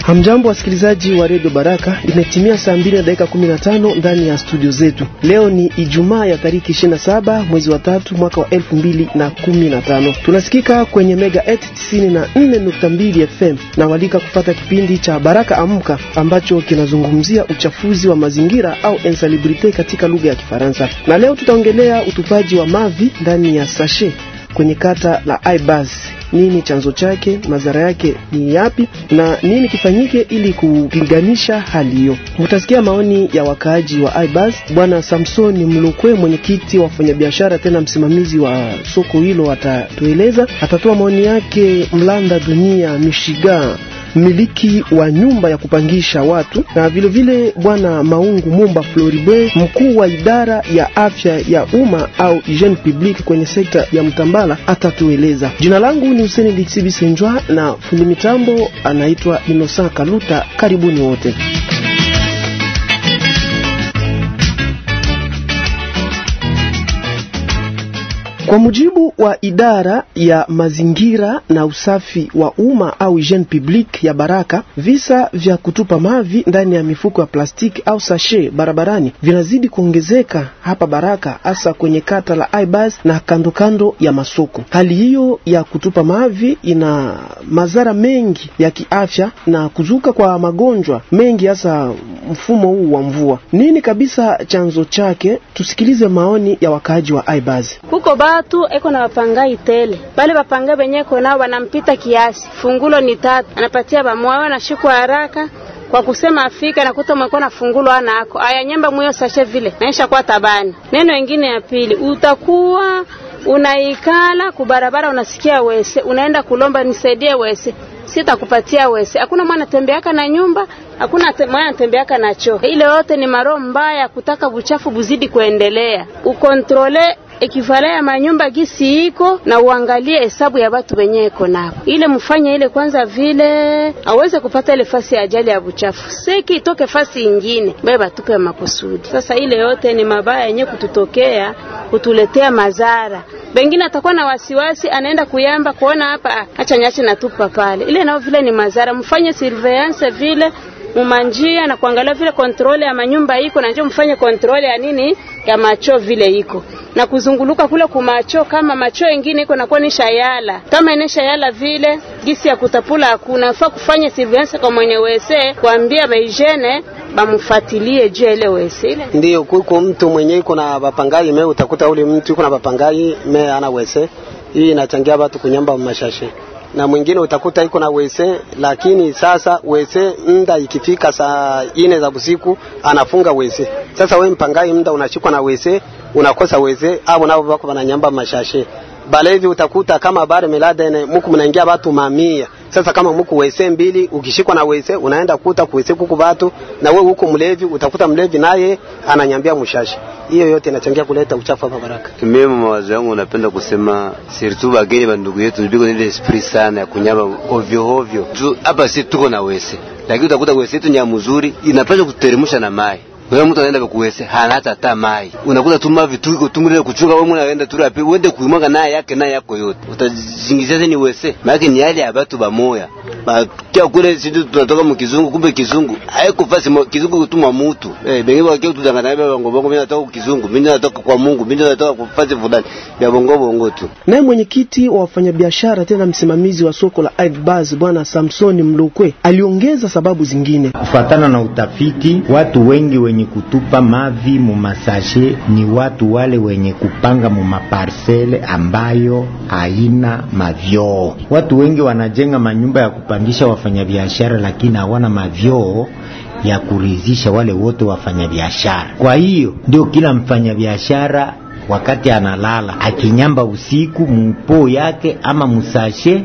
Hamjambo wasikilizaji wa redio Baraka, imetimia saa mbili na dakika 15 ndani ya studio zetu. Leo ni Ijumaa ya tariki 27 mwezi wa tatu mwaka wa 2015. Tunasikika kwenye mega 94.2 FM na walika kufata kipindi cha Baraka Amka ambacho kinazungumzia uchafuzi wa mazingira au insalubrite katika lugha ya Kifaransa, na leo tutaongelea utupaji wa mavi ndani ya sashe kwenye kata la Aibaz. Nini chanzo chake, madhara yake ni yapi, na nini kifanyike ili kupiganisha hali hiyo? Mutasikia maoni ya wakaaji wa Aibaz. Bwana Samsoni Mlukwe, mwenyekiti wa wafanyabiashara tena msimamizi wa soko hilo, atatueleza. Atatoa maoni yake Mlanda Dunia Mishiga mmiliki wa nyumba ya kupangisha watu na vilevile bwana Maungu Mumba Floribe, mkuu wa idara ya afya ya umma au hygiene publique kwenye sekta ya Mtambala atatueleza. Jina langu ni Huseni Liksibisenjwa na fundi mitambo anaitwa Inosa Kaluta. Karibuni wote. Kwa mujibu wa idara ya mazingira na usafi wa umma au hygiene publique ya Baraka, visa vya kutupa mavi ndani ya mifuko ya plastiki au sashe barabarani vinazidi kuongezeka hapa Baraka, hasa kwenye kata la Aibaz na kando kando ya masoko. Hali hiyo ya kutupa mavi ina madhara mengi ya kiafya na kuzuka kwa magonjwa mengi, hasa mfumo huu wa mvua. Nini kabisa chanzo chake? Tusikilize maoni ya wakaaji wa Aibaz. Huko batu eko na wapangai tele bale bapangai benyeko nao wanampita kiasi, fungulo ni tatu, anapatia bamoyo na shiku haraka kwa kusema afika nakuta mwekuwa na fungulo ana ako aya nyemba mwiyo sashe vile naisha kwa tabani. Neno ingine ya pili, utakuwa unaikala kubarabara, unasikia wese, unaenda kulomba nisaidie wese, sitakupatia wese. Hakuna mwana tembeaka na nyumba, hakuna te, mwana tembeaka na choo. Ile yote ni maroho mbaya kutaka buchafu buzidi kuendelea. Ukontrole ekivale ya manyumba gisi iko na uangalie hesabu ya watu wenye iko nao, ile mfanye ile kwanza, vile aweze kupata ile fasi ya ajali ya buchafu, seki itoke fasi ingine baye batupe makusudi. Sasa ile yote ni mabaya yenye kututokea kutuletea madhara. Bengine atakuwa na wasiwasi, anaenda kuyamba kuona hapa, acha nyache natupa pale, ile nao vile ni madhara. Mfanye surveillance vile mumanjia na kuangalia vile kontrole ya manyumba iko na njoo mfanye kontrole ya nini ya macho vile iko na kuzunguluka kule kumacho, kama macho ingine iko nakuwa nisha yala, kama inesha yala vile gisi ya kutapula hakuna faa kufanya surveillance kwa mwenye wese, kuambia baijene bamufatilie juu ile wese ile. Ndio kuko mtu mwenye iko na bapangai me, utakuta ule mtu iko na bapangai me ana wese, hii inachangia watu kunyamba mashashe na mwingine utakuta iko na wese, lakini sasa wese mda ikifika saa ine za usiku anafunga wese. Sasa we mpangai mda unashikwa na wese, unakosa wese au nao wako wananyamba mashashe balevi. Utakuta kama bare milada ene muku mnaingia watu mamia. Sasa kama muku wese mbili, ukishikwa na wese unaenda kuta kuwese kuku watu, na we huko mlevi, utakuta mlevi naye ananyambia mshashe. Hiyo yote inachangia kuleta uchafu hapa Baraka. Mimi mawazo yangu napenda kusema surtout bageni ba ndugu yetu biko ile esprit sana ya kunyamba ovyo ovyo. Tu hapa si tuko na wese. Lakini utakuta wese yetu nya mzuri inapaswa kuteremsha na mai. Wewe mtu anaenda kuwese hana hata hata mai. Unakuta tuma vitu iko tungule kuchunga wewe unaenda tu rapi uende kuimwaga naye yake naye yako yote. Utazingizia ni wese. Maana ni hali ya watu bamoya. Ba kia kule sisi tunatoka mkizungu kumbe kizungu. Haiko fasi kizungu kutuma mtu. Eh bengi wa kia tudangana baba bongo bongo mimi natoka kizungu. Mimi natoka kwa Mungu. Mimi natoka kwa fasi fulani. Ya bongo bongo tu. Naye mwenyekiti wa wafanyabiashara tena msimamizi wa soko la Aibaz bwana Samsoni Mlukwe aliongeza sababu zingine. Kufuatana na utafiti, watu wengi wenye kutupa mavi mumasashe ni watu wale wenye kupanga mumaparsele ambayo haina mavyoo. Watu wengi wanajenga manyumba ya kupangisha wafanyabiashara, lakini hawana mavyoo ya kuridhisha wale wote wafanyabiashara. Kwa hiyo ndio kila mfanyabiashara wakati analala akinyamba usiku mupo yake ama musashe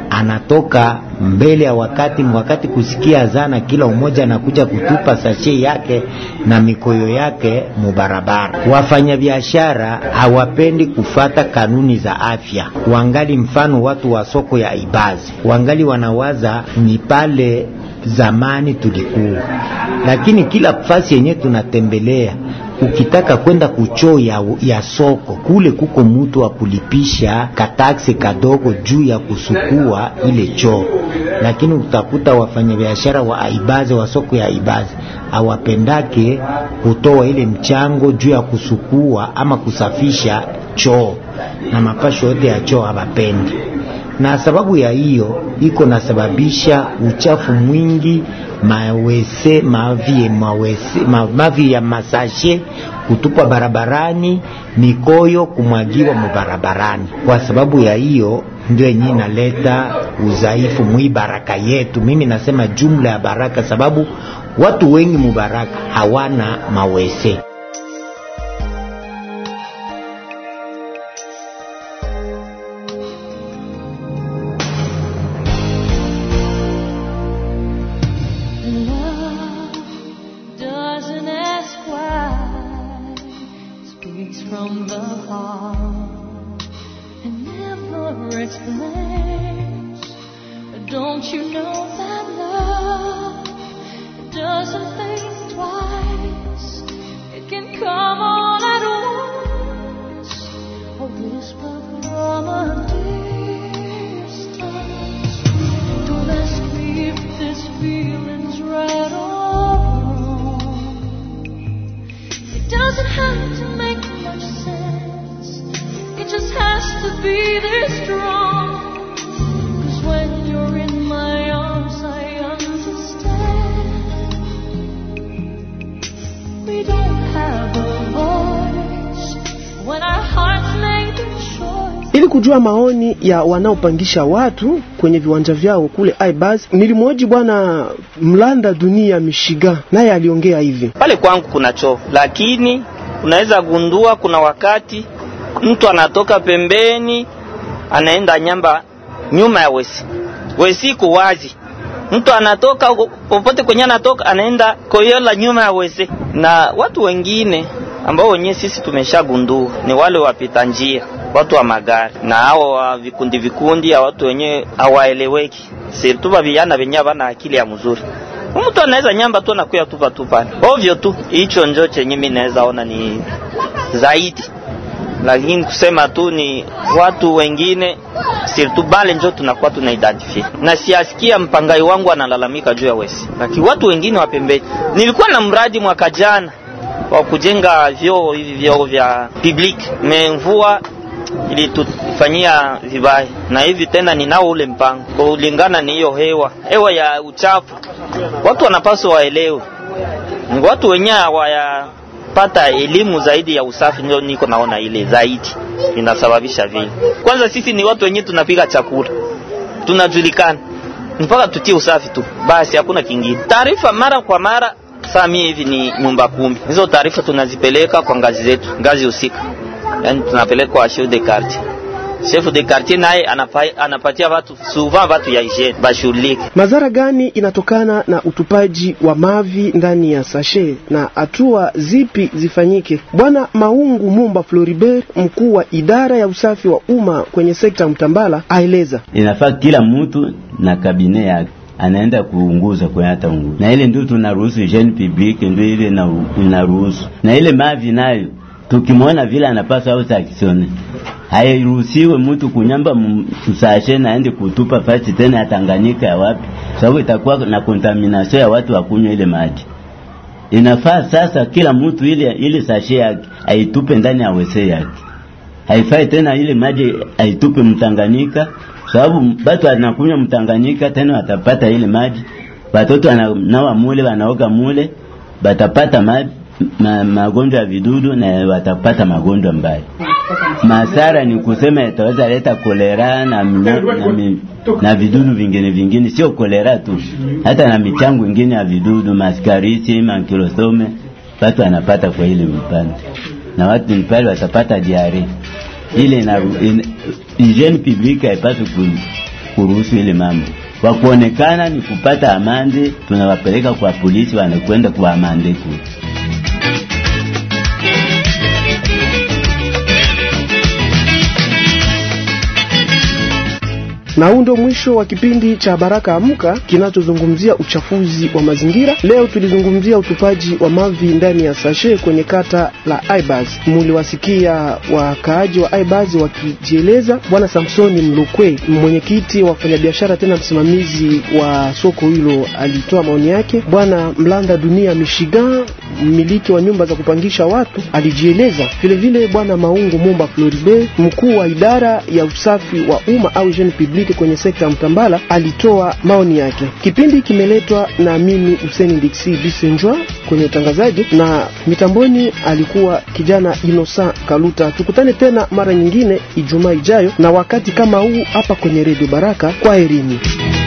anatoka mbele ya wakati wakati kusikia zana, kila umoja anakuja kutupa sashe yake na mikoyo yake mubarabara. Wafanyabiashara hawapendi kufata kanuni za afya, wangali mfano watu wa soko ya Ibazi wangali wanawaza ni pale zamani tulikuwa, lakini kila fasi yenye tunatembelea ukitaka kwenda kuchoo ya, ya soko kule, kuko mutu wa kulipisha kataksi kadogo juu ya kusukua ile choo, lakini utakuta wafanyabiashara wa aibaze wa soko ya aibaze awapendake kutoa ile mchango juu ya kusukua ama kusafisha choo na mapasho yote ya choo hawapendi, na sababu ya hiyo iko nasababisha uchafu mwingi mawese mavi, mawese, ma, mavi ya masashe kutupwa barabarani, mikoyo kumwagiwa mubarabarani. Kwa sababu ya hiyo ndio yenyewe inaleta udhaifu mwi baraka yetu. Mimi nasema jumla ya baraka, sababu watu wengi mubaraka hawana mawese. Ili kujua maoni ya wanaopangisha watu kwenye viwanja vyao kule Aibaz, nilimwoji bwana Mlanda Dunia Mishiga, naye aliongea hivi: pale kwangu kuna choo, lakini unaweza gundua kuna wakati mtu anatoka pembeni anaenda nyamba nyuma ya wesi, wesi iko wazi, mtu anatoka popote kwenye anatoka anaenda koyola nyuma ya wesi, na watu wengine ambao wenyewe sisi tumeshagundua ni wale wapita njia watu wa magari na hao wa vikundi vikundi ya watu wenyewe hawaeleweki, sirtuba vijana venye havana akili ya mzuri. Mtu anaweza nyamba tu nakuya tupa tu pale ovyo tu. Hicho njo chenye mimi naweza ona ni zaidi, lakini kusema tu ni watu wengine sirtu bale njo tunakuwa tuna identify na siasikia mpangai wangu analalamika juu ya wesi, lakini watu wengine wa pembeni. Nilikuwa na mradi mwaka jana wa kujenga vyoo hivi vyoo vya public, memvua ilitufanyia vibaya, na hivi tena ninao ule mpango kulingana ni hiyo hewa hewa ya uchafu. Watu wanapaswa waelewe, ni watu wenyewe hawayapata elimu zaidi ya usafi, ndio niko naona ile zaidi inasababisha vile. Kwanza sisi ni watu wenyewe tunapiga chakula, tunajulikana mpaka tutie usafi tu basi, hakuna kingine. Taarifa mara kwa mara saa mie hivi ni nyumba kumi, hizo taarifa tunazipeleka kwa ngazi zetu, ngazi husika yani tunapeleka kwa chef de quartier. Chef de quartier naye anapatia watu souvent watu ya hygiene bashughulike. Madhara gani inatokana na utupaji wa mavi ndani ya sashe na hatua zipi zifanyike? Bwana Maungu Mumba Floribert, mkuu wa idara ya usafi wa umma kwenye sekta Mtambala, aeleza inafaa kila mtu na kabine yake anaenda kuunguza kwa hata unguza, na ile ndio tunaruhusu hygiene publique, ndio ile inaruhusu na ile mavi nayo tukimwona vile anapaswa au saksione, hairuhusiwe mtu kunyamba msashe na aende kutupa fasi tena ya Tanganyika ya wapi, sababu itakuwa na contamination ya watu wakunywa ile maji. Inafaa sasa kila mtu ile ile sashe yake aitupe ndani ya wese yake, haifai tena ile maji aitupe Mtanganyika, sababu watu wanakunywa Mtanganyika tena watapata ile maji, watoto wananawa mule, wanaoga mule, batapata maji ma, magonjwa ya vidudu na watapata magonjwa mbaya. Masara ni kusema itaweza leta kolera na, na, na, na vidudu vingine vingine, sio kolera tu, hata na michango ingine ya vidudu, maskarisi, mankilosome, watu wanapata kwa ile mpande, na watu pale watapata diare ile na hygiene publique haipaswi kuruhusu ile mambo wa kuonekana ni kupata amande, tunawapeleka kwa polisi, wanakwenda kwa amande kule. Na huu ndio mwisho wa kipindi cha Baraka Amka kinachozungumzia uchafuzi wa mazingira. Leo tulizungumzia utupaji wa mavi ndani ya sashe kwenye kata la Aibaz. Muliwasikia wakaaji wa Aibaz wakijieleza. Bwana Samsoni Mlukwe, mwenyekiti wa wafanyabiashara tena msimamizi wa soko hilo, alitoa maoni yake. Bwana Mlanda Dunia Michigan, mmiliki wa nyumba za kupangisha watu, alijieleza vilevile. Bwana Maungu Mumba Floribe, mkuu wa idara ya usafi wa umma au jeune public kwenye sekta ya Mtambala, alitoa maoni yake. Kipindi kimeletwa na mimi Hussein Dixi Bisenjwa kwenye utangazaji, na mitamboni alikuwa kijana Inosa Kaluta. Tukutane tena mara nyingine Ijumaa ijayo na wakati kama huu hapa kwenye Radio Baraka. Kwa herini.